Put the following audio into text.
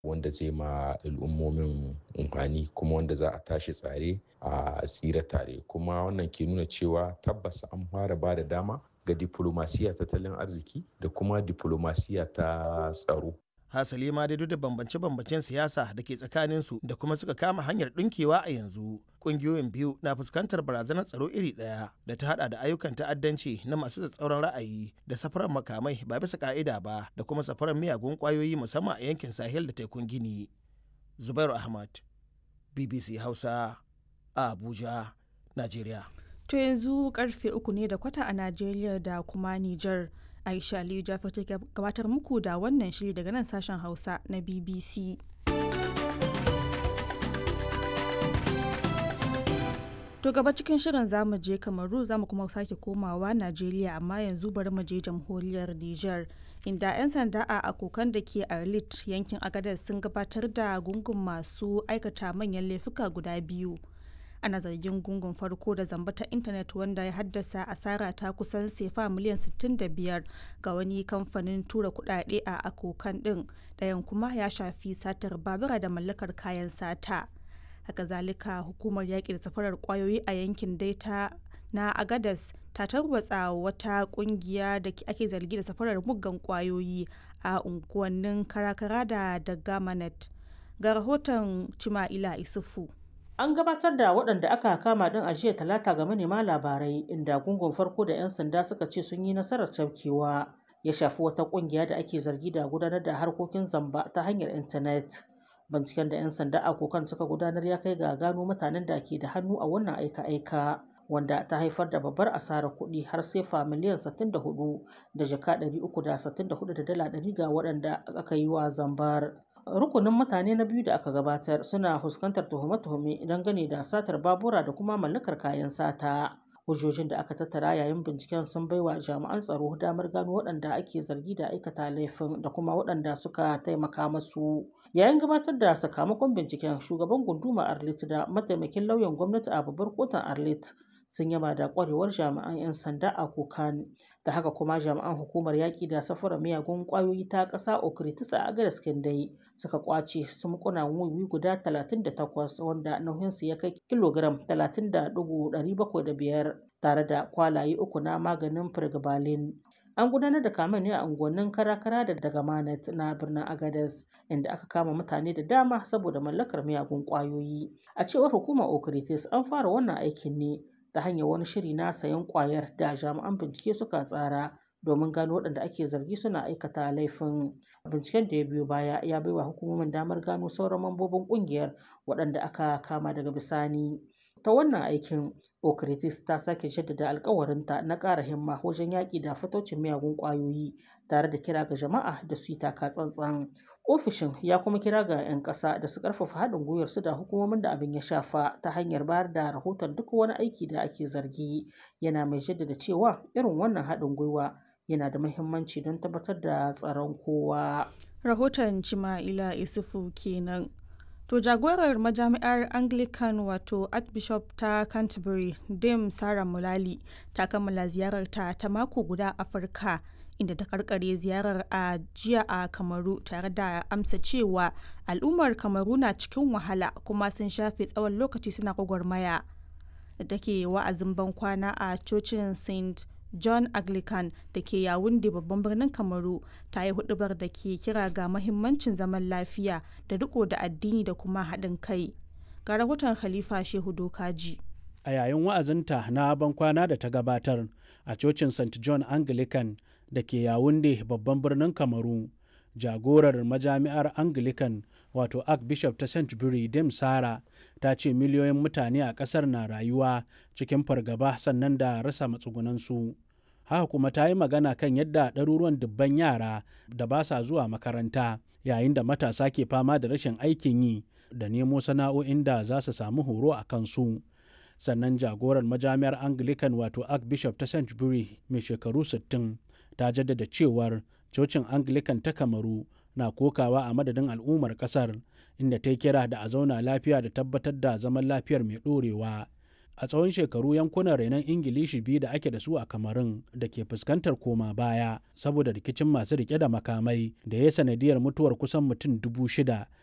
wanda zai ma al'ummomin amfani kuma wanda za a tashi tsare a tsira tare kuma wannan ke nuna cewa tabbas an fara ba da dama ga diplomasiya tattalin arziki da kuma diplomasiya ta tsaro hasali ma dai duk da bambance-bambancen siyasa da ke tsakaninsu da kuma suka kama hanyar ɗinkewa a yanzu ƙungiyoyin biyu na fuskantar barazanar tsaro iri ɗaya da ta hada da ayyukan ta'addanci na masu tsatsauran ra'ayi da safarar makamai ba bisa ka'ida ba da kuma safarar miyagun ƙwayoyi musamman a yankin sahel da tekun gini zubairu ahmad bbc hausa a abuja najeriya to yanzu karfe uku ne da kwata a najeriya da kuma niger aisha aliyu jafar ta gabatar muku da wannan shiri daga nan sashen hausa na bbc to gaba cikin shirin zamu je kamaru zamu kuma sake komawa najeriya amma yanzu bari mu je jamhuriyar niger inda 'yan sanda a akokan da ke arlit yankin agadez sun gabatar da gungun masu aikata manyan laifuka guda biyu ana zargin gungun farko da zamba ta intanet wanda ya haddasa asara ta kusan sefa miliyan 65 ga wani kamfanin tura kudade a akokan din ɗayan kuma ya shafi satar babura da mallakar kayan sata haka zalika hukumar yaƙi da safarar kwayoyi a yankin daita na agadas ta tarwatsa wata kungiya da ake zargi da safarar muggan kwayoyi a unguwannin karakara da dagamanet ga rahoton cima'ila isufu An gabatar da waɗanda aka kama ɗin a jiya talata ga manema labarai inda gungun farko da 'yan sanda suka ce sun yi nasarar cafkewa ya shafi wata ƙungiya da ake zargi da gudanar da harkokin zamba ta hanyar intanet. Binciken da 'yan sanda a kokan suka gudanar ya kai ga gano mutanen da ke da hannu a wannan aika-aika wanda ta haifar da babbar asarar kuɗi har sefa miliyan 64 da jaka 364 da dala 100 ga waɗanda aka yi wa zambar. rukunin mutane na biyu da aka gabatar suna fuskantar tuhume-tuhume dangane da satar babura da kuma mallakar kayan sata hujjojin da aka tattara yayin binciken sun baiwa jami'an tsaro damar gano waɗanda ake zargi da aikata laifin da kuma waɗanda suka taimaka masu yayin gabatar da sakamakon binciken shugaban gunduma arlit da mataimakin lauyan gwamnati a babbar kotun arlit sun yaba da kwarewar jami'an 'yan sanda a kokan da haka kuma jami'an hukumar yaƙi da safarar miyagun ƙwayoyi ta ƙasa okritis a agadas dai suka kwace sumkuna wiwi guda 38 wanda nauyinsu ya kai kilogram 30.705 tare da kwalaye uku na maganin firgabalin an gudanar da kamen ne a unguwannin karakara da daga manat na birnin agadas inda aka kama mutane da dama saboda mallakar miyagun ƙwayoyi a cewar hukumar okritis an fara wannan aikin ne ta hanyar wani shiri na sayan kwayar da jami'an bincike suka tsara domin gano waɗanda ake zargi suna aikata laifin binciken da ya biyo baya ya baiwa hukumomin damar gano sauran mambobin ƙungiyar waɗanda aka kama daga bisani ta wannan aikin okritis ta sake jaddada alkawarinta na ƙara himma wajen yaƙi da fatocin miyagun ƙwayoyi tare da kira ga jama'a da su yi taka tsantsan ofishin ya kuma kira ga 'yan ƙasa da su ƙarfafa haɗin gwiwar su da hukumomin da abin ya shafa ta hanyar bayar da rahoton duk wani aiki da ake zargi yana mai jaddada cewa irin wannan haɗin gwiwa yana da muhimmanci don tabbatar da tsaron kowa rahoton cima'ila isufu kenan to jagorar majami'ar anglican wato archbishop ta canterbury dame sarah mulali ta kammala ziyararta ta mako guda afirka inda ta karkare ziyarar a jiya a kamaru tare da amsa cewa al'ummar kamaru na cikin wahala kuma sun shafe tsawon lokaci suna gwagwarmaya da take wa'azin bankwana a cocin st john anglican da ke yawun da babban birnin kamaru ta yi hudubar da ke kira ga mahimmancin zaman lafiya da riko da addini da kuma haɗin kai ga rahoton khalifa shehu dokaji a yayin wa'azinta na bankwana da ta gabatar a cocin st john anglican da ke yawunde babban birnin kamaru jagorar majami'ar anglican wato archbishop ta st dim sara ta ce miliyoyin mutane a ƙasar na rayuwa cikin fargaba sannan da rasa matsugunansu haka kuma ta yi magana kan yadda ɗaruruwan dubban yara da ba sa zuwa makaranta yayin da matasa ke fama da rashin aikin yi da nemo sana'o'in da za su samu horo a kansu sannan jagorar majami'ar anglican wato archbishop ta st mai shekaru 60 ta jaddada cewar cocin anglican ta kamaru na kokawa a madadin al'ummar kasar inda ta kira da a zauna lafiya da tabbatar da zaman lafiyar mai ɗorewa a tsawon shekaru yankunan renon ingilishi biyu da ake da su a kamarun da ke fuskantar koma baya saboda rikicin masu rike da makamai da ya sanadiyar mutuwar kusan mutum dubu shida